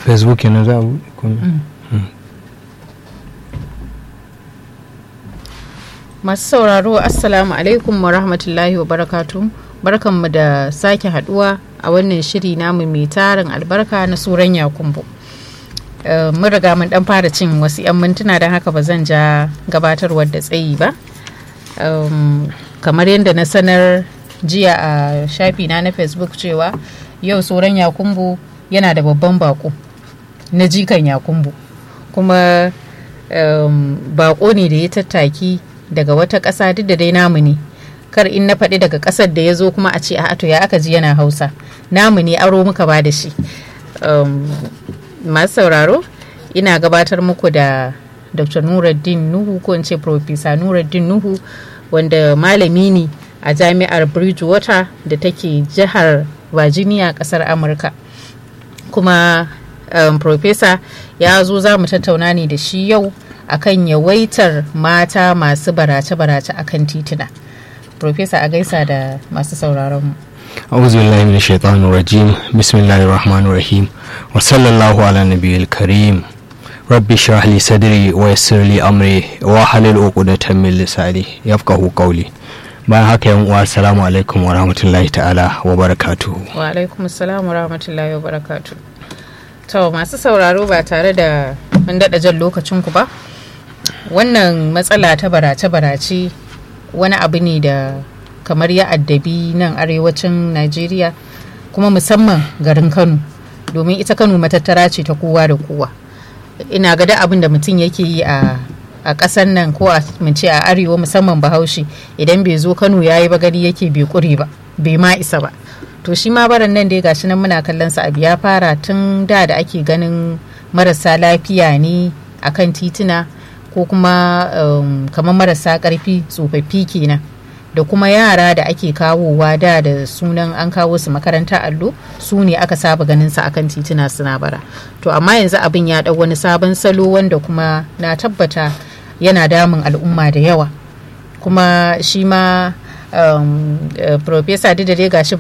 facebook yana za a buɗe kuma masu sauraro assalamu alaikum wa rahmatullahi wa barakatu barkanmu da sake haduwa a wannan shiri namu mai tarin albarka na suran yakumbu Uh, mun riga mun dan fara cin wasu 'yan mintuna don haka ba zan ja gabatarwar da tsayi ba um, kamar yadda na sanar jiya a shafi na na facebook cewa yau tsoron yakumbu yana da babban bako na jikan yakumbu kuma um, bako ne da ya tattaki daga wata ƙasa duk da dai namu ne kar in na faɗi daga ƙasar da ya zo kuma a ce a to ya aka ji yana hausa namu ne aro muka ba da shi um, masu sauraro ina gabatar muku da dr nuruddin nuhu ko in ce profesa nuruddin nuhu wanda malami ne a jami'ar bridgewater da take jihar virginia kasar amurka kuma um, profesa ya zo za mu tattauna ne da shi yau akan yawaitar mata masu barace-barace akan tituna profesa a gaisa da masu sauraron mu أعوذ بالله من الشيطان الرجيم بسم الله الرحمن الرحيم وصلى الله على النبي الكريم رب اشرح لي صدري ويسر لي أمري واحلل عقدة من لساني يفقه قولي bayan haka yan uwa assalamu alaikum wa rahmatullahi ta'ala wa barakatuhu wa alaikum assalam wa rahmatullahi wa barakatuhu to masu sauraro ba tare da mun daɗa jan lokacin ku ba wannan matsala ta barace-barace wani abu ne da kamar ya addabi nan arewacin najeriya kuma musamman garin kano domin ita kano matattara ce ta kowa da kowa ina ga da abin da mutum yake yi a a ƙasar nan ko a ce a arewa musamman bahaushe idan bai zo kano ya yi bagari yake bai kure ba bai ma isa ba to shi ma baran nan dai gashi nan muna kallon sa abu ya fara tun da da ake ganin marasa lafiya ne akan tituna ko kuma um, kamar marasa ƙarfi tsofaffi kenan da kuma yara da ake kawowa da da sunan an kawo su makaranta allo su ne aka saba ganin su akan tituna suna bara to amma yanzu abin ya dau wani sabon salo wanda kuma na tabbata yana damun al'umma da yawa kuma shi ma um, uh, professor da dai gashi